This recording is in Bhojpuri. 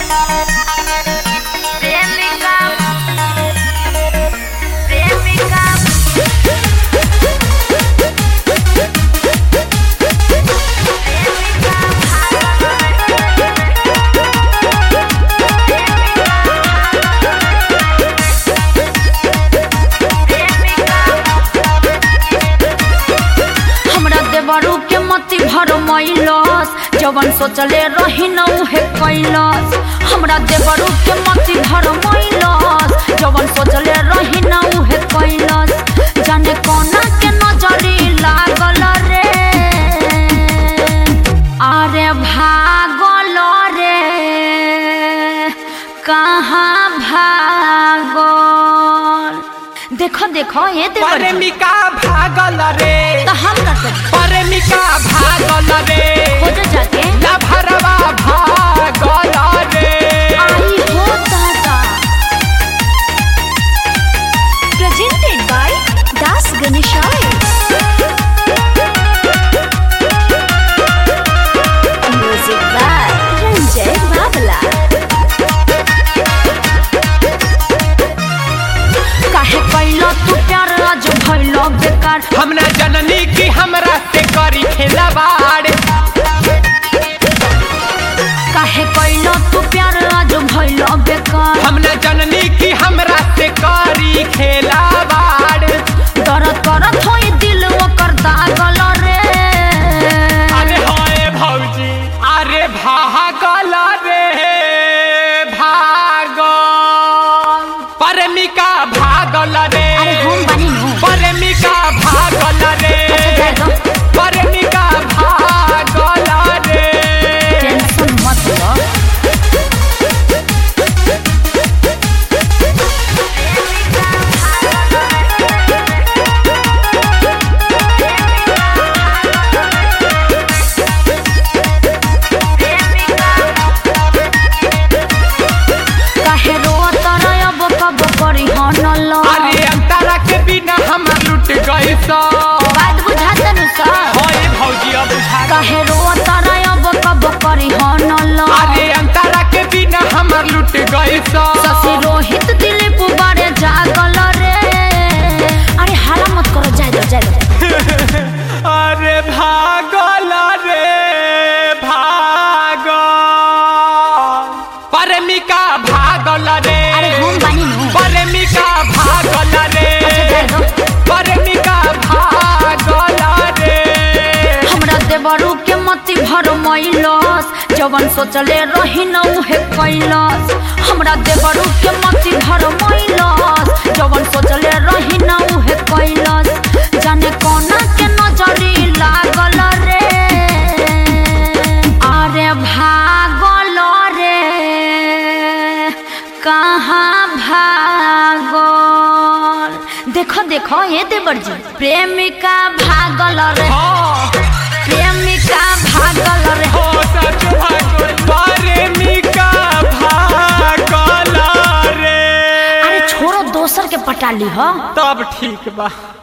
प्रेमिका प्रेमिका हमरा देवरू के मति भर मैलस जवन सोचले रही न उहे कैलस हमरा देवरू के मति भर मैलस जवन सोचले रही न उहे कैलस जाने कोना के नजरी लागल रे अरे भागल रे कहाँ भागल देखो देखो ये देवर प्रेमिका भागल रे तो हम का करी प्रेमिका भागल रे खोजो जाके लभरवा भागल रे आई हो दादा presented by Das Ganeshai. Music by Ranjay Babala. काहे कैलो तू प्यार आज भइलो बेकार हम ना जननी की हमरा से करी खेलवाड़ काहे कैलो तू प्यार आज भइलो बेकार हम ना जननी की हमरा से करी खेलवाड़ दर्द करत होई दिल ओकर दागल रे अरे होए भौजी अरे भागल रे भागल प्रेमिका भागल रे अरे हम बानी नु प्रेमिका भागल रे अच्छा जाए दो प्रेमिका भागल रे टेंशन मत लो काहे रोत रयब कब करी हनल अरे अंतरा के बिना हम लुट गए सो बात बुझात नु सर होए भौजी अब बुझा काहे रोत रयब कब करी हनल अरे अंतरा के बिना हम लुट गए सो शशि रोहित दिलीप बारे जागल रे अरे हाला मत करो जाए दो जाए दो अरे भागल रे भागल प्रेमिका भागल रे अरे हम बानी नु प्रेमिका भागल रे अच्छा जाए दो प्रेमिका भागल रे हमरा देवरू के मति भर मैलस जवन सोचले रही न उहे कैलस हमरा देवरू के मति भर मैलस जवन सोचले रही न उहे कैलस जाने कोना के नजरी लागल रे अरे भागल रे कहाँ भागल देखो देखो ये देवर जी प्रेमिका भागल रे हाँ प्रेमिका भागल रे हो सच भागल प्रेमिका भागल रे अरे छोड़ो दोसर के पटाली हो तब ठीक बा